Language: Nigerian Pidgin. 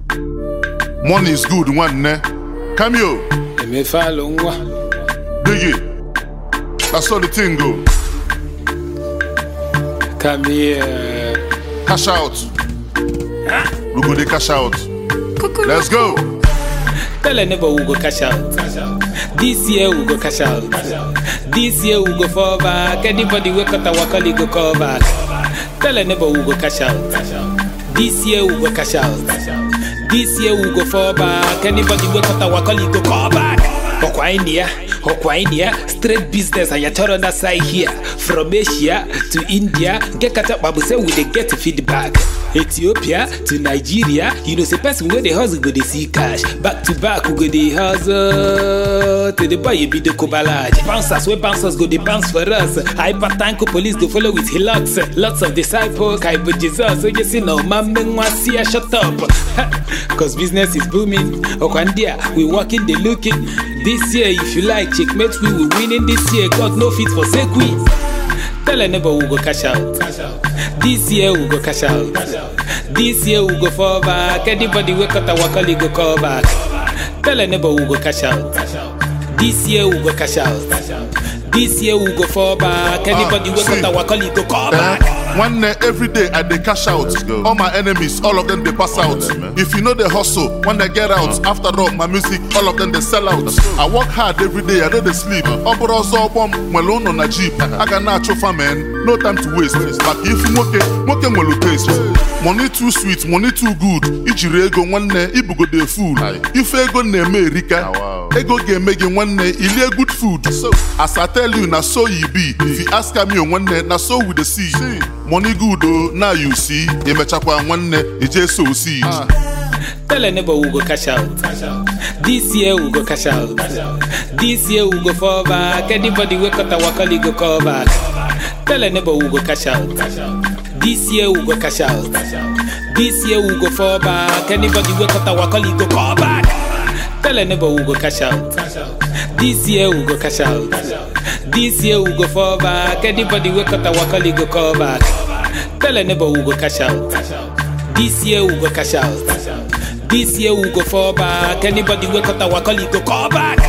Money is good, nwanne. Cameo, emefalụ nwa dig it. That's how the thing go. come here Cash out. We go dey cash out. Let's go. tell a neighbor we go cash out this year we go cash out this year we go fall back anybody wey cut our colleague go call back tell a neighbor we go cash out this year we go cash out this year we go fall back anybody wey cut our colleague go call back ọkwa anyị ya ọkwa anyị ya straight business anyị chọrọ na side here from asia to india nke kacha kpa bụ say we dey get feedback ethiopia to nigeria you know say person wey dey hustle go dey see cash back to back we go dey hustle to the boy ebido kobalage bouncers wey bouncers go dey bounce for us hypertanko police go follow with hillocks lots of disciples kaibo jesus onye si na ọma mme nwa si ya shut up cause business is booming ọkwa ndị a we working dey looking this year if you like checkmate we will winning this year god no fit forsake we tell a neighbor we go cash out this year we go cash out this year we go fall back anybody wey cut our colleague go call back tell a neighbor we go cash out this year we go cash out this year we go fall back anybody wey cut see. our colleague go call Eh, back. One day, every day I dey cash out. go. All my enemies, all of them they pass out. man. If you know the hustle, when they get out, after all my music, all of them they sell out. I work hard every day, I don't dey sleep. Ọbụrụ ọzọ ọgbọm nwere ụnọ na jeep. A ga na-achụfa man, no time to waste. Maka ifu nwoke, nwoke nwere taste. Money too sweet, money too good. Ijiri ego nwanne, ibugode fool. Ife ego na-eme erika. Ah, wow. Ego ga-eme gị nwanne, ilie good food. As I tell you, na so you be. If you ask me nwanne, na so we dey see. Money good o, now you see. Emechakwa nwanne, ije sow seed. Tell a neighbor we go cash out. This year we go cash out. This year we go fall back. Anybody wey cut our colleague go call back. Tell a neighbor we go cash out. This year we go cash out. This year we go fall back. Anybody wey cut our colleague go call back. Tell a neighbor we go cash out. This year we go cash out. This year we go fall back. Anybody wey cut our colleague go call back. Tell a neighbor we go cash out. This year we go cash out. This year we go fall back. Anybody wey cut our colleague go call back.